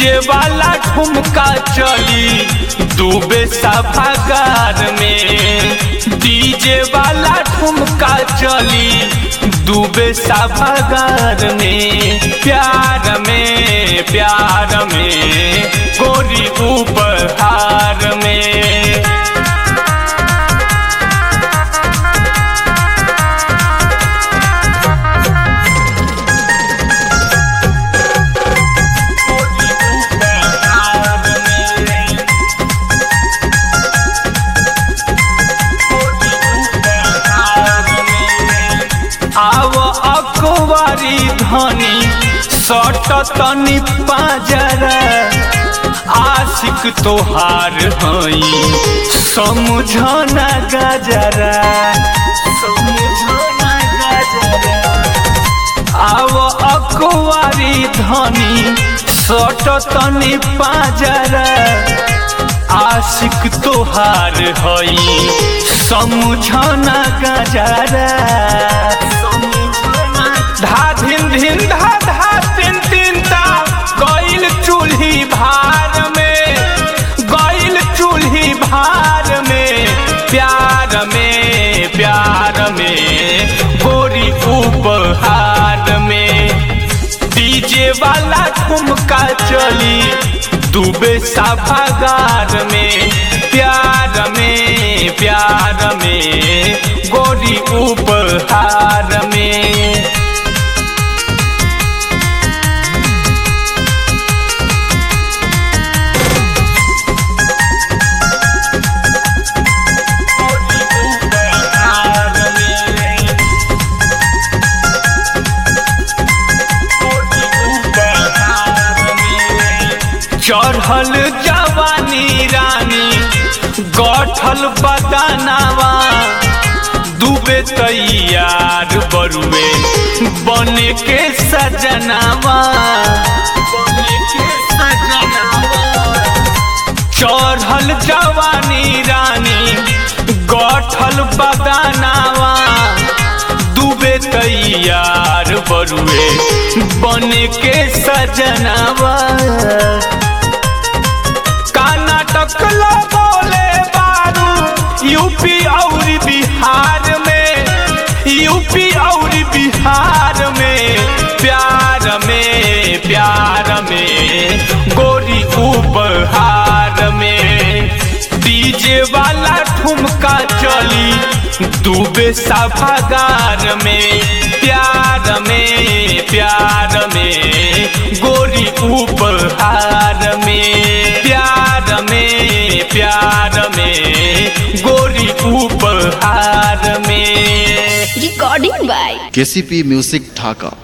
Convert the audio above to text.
DJ वाला ठुमका चली डूबे सभागार में डीजे वाला ठुमका चली डूबे सभागार में प्यार में प्यार में गोरी उपहार में आव अकवारी धनी सट तनी पाजरा आशिक तोहार हई समझना गजरा समझना गजरा आव अकवारी धनी सट तनी पाजरा आशिक तोहार हई समझना गजरा धा धिन धिन धा धा तिन तिन ता गइल चूल्ही भार में गइल चूल्ही भार में प्यार में प्यार में गोरी उपहार में डीजे वाला ठुमका चली डूबे सभागार में प्यार में प्यार में गोरी उपहार में चढ़ल जवानी रानी गठल बदनावा डूबे तैयार बरुए बने के सजनावा बने के सजनावा चढ़ल जवानी रानी गठल बदनावा डूबे तैयार बरुए बने के सजनावा कर्नाटक ला बोले बारू यूपी और बिहार में यूपी और बिहार में प्यार में प्यार में गोरी उपहार में डीजे वाला ठुमका चली डूबे सभागार में प्यार में प्यार में गोरी उपहार में प्यार में प्यार में गोरी उपहार में Recording by KCP music Dhaka